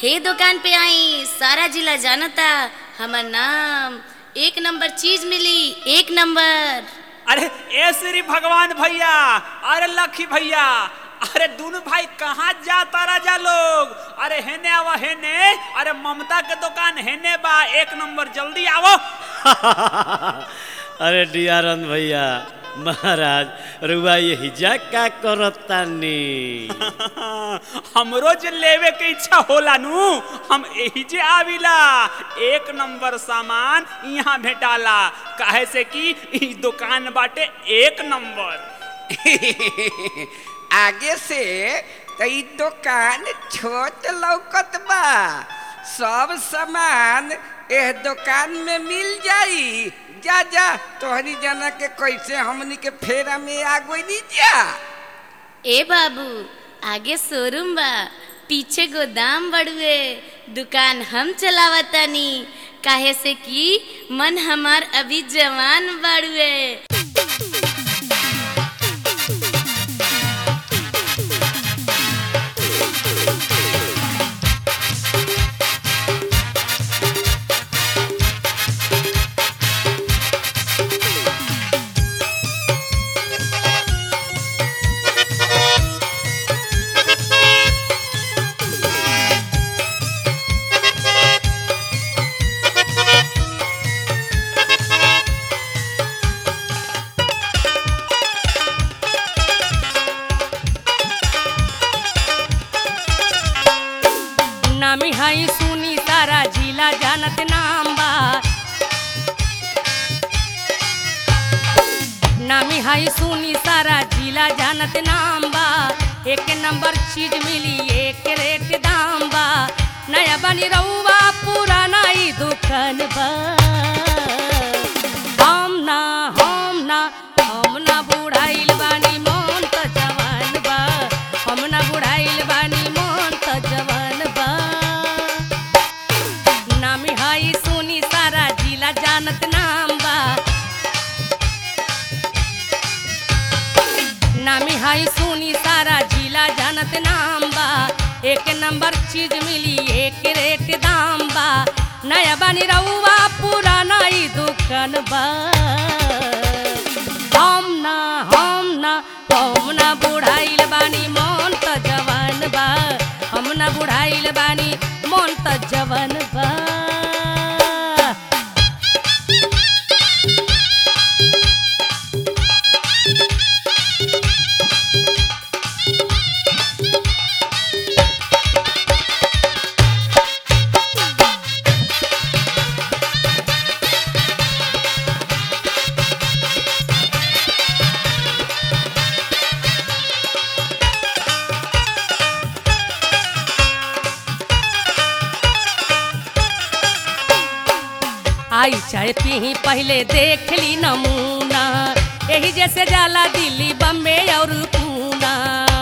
हे दुकान पे आई सारा जिला जानता हमर नाम एक नंबर चीज मिली एक नंबर अरे ए श्री भगवान भैया अरे लखी भैया अरे दोनों भाई कहाँ जाता राजा लोग अरे हेने आवा हेने अरे ममता के दुकान हेने बा एक नंबर जल्दी आवो अरे डियारन भैया महाराज रुआ ये हिजा का करतानी हमरो जे लेवे के इच्छा होला नु हम एही जे आविला एक नंबर सामान यहाँ भेटाला काहे से कि ई दुकान बाटे एक नंबर आगे से कई दुकान छोट लौकत बा सब सामान एह दुकान में मिल जाई जा जा तोहरी जना के कैसे हमनी के फेरा में आ गई जा ए बाबू आगे शोरूम बा पीछे गोदाम बड़ुए दुकान हम चलावतानी काहे से कि मन हमार अभी जवान बड़ुए नामी हाई सुनी सारा जिला जानत नाम बा नामी हाई सुनी सारा जिला जानत नाम बा एक नंबर चीज मिली एक रेट दाम बा नया बनी रहुआ पुराना ई दुकान बा हम ना हम ना हम ना बुढ़ाइल बानी मन त जवान बा हम ना बुढ़ाइल बानी मन त जवान बा नामी हाई सुनी सारा जिला जानत नाम बा नामी हाई सुनी सारा जिला जानत नाम बा एक नंबर चीज मिली एक रेट दाम बा नया बनी रहुआ पुराना ई दुकान बा हम ना हम ना हम ना बुढ़ाइल बानी मन त जवान बा हम ना बुढ़ाइल बानी मन त जवान बा आई चाय पी पहले देख ली नमूना यही जैसे जाला दिल्ली बम्बे और पूना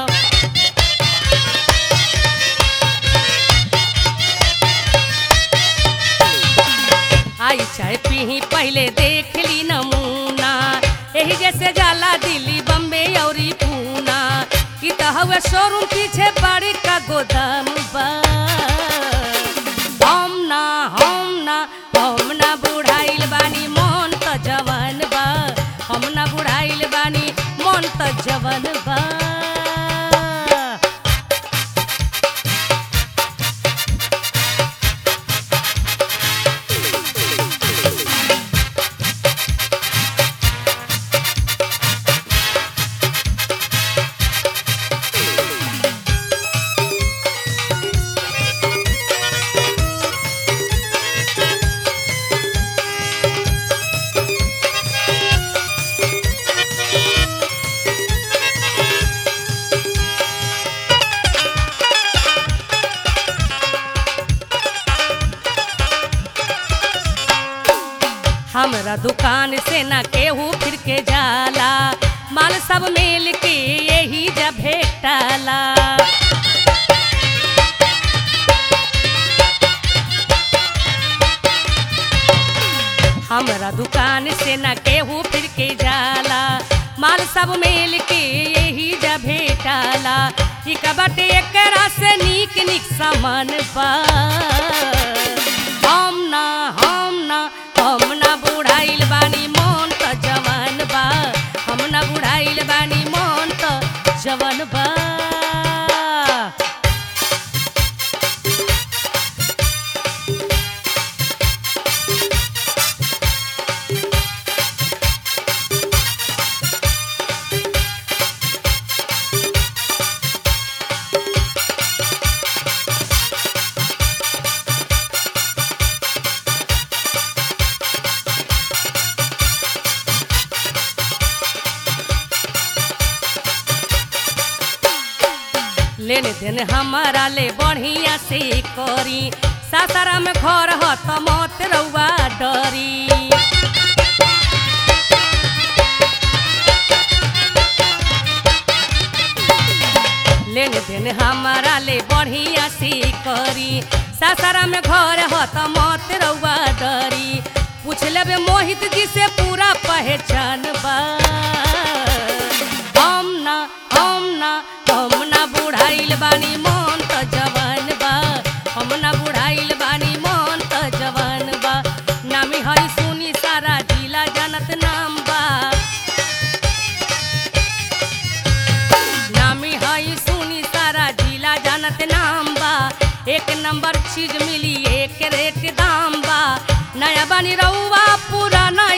आई चाय पी पहले देख ली नमूना यही जैसे जाला दिल्ली बम्बे और पूना ई त हवे शोरूम पीछे बड़ी का गोदाम बा हम ना हम ना हम ना बुढ़ाइल बानी मन त जवान बा हम ना बुढ़ाइल बानी मन त जवान बा हमरा दुकान से न केहू फिर के जाला माल सब मिल के यही जब भेटाला हमरा दुकान से न केहू फिर के जाला माल सब मिल के यही जब भेटाला ई का बाटे एकरा से नीक नीक सामान बा हम ना हम ना हम ना बुढ़ाइल बानी मन त जवान बा हम ना बुढ़ाइल बानी मन त जवान बा लेने देने हमारा ले बढ़िया से करी सासारा में घर ह त मत रउआ डरी लेने देने हमारा ले बढ़िया से करी सासारा में घर ह त मत रउआ डरी पूछ लेबे मोहित जी से पूरा पहचान बा हम ना हम ना हम ना बुढ़ाइल बानी मन त जवान बा हम ना बुढ़ाइल बानी मन त जवान बा नामी हई सुनी सारा जिला जानत नाम बा नामी हई सुनी सारा जिला जानत नाम बा एक नंबर चीज मिली एक रेट दाम बा नया बानी रउआ पुराना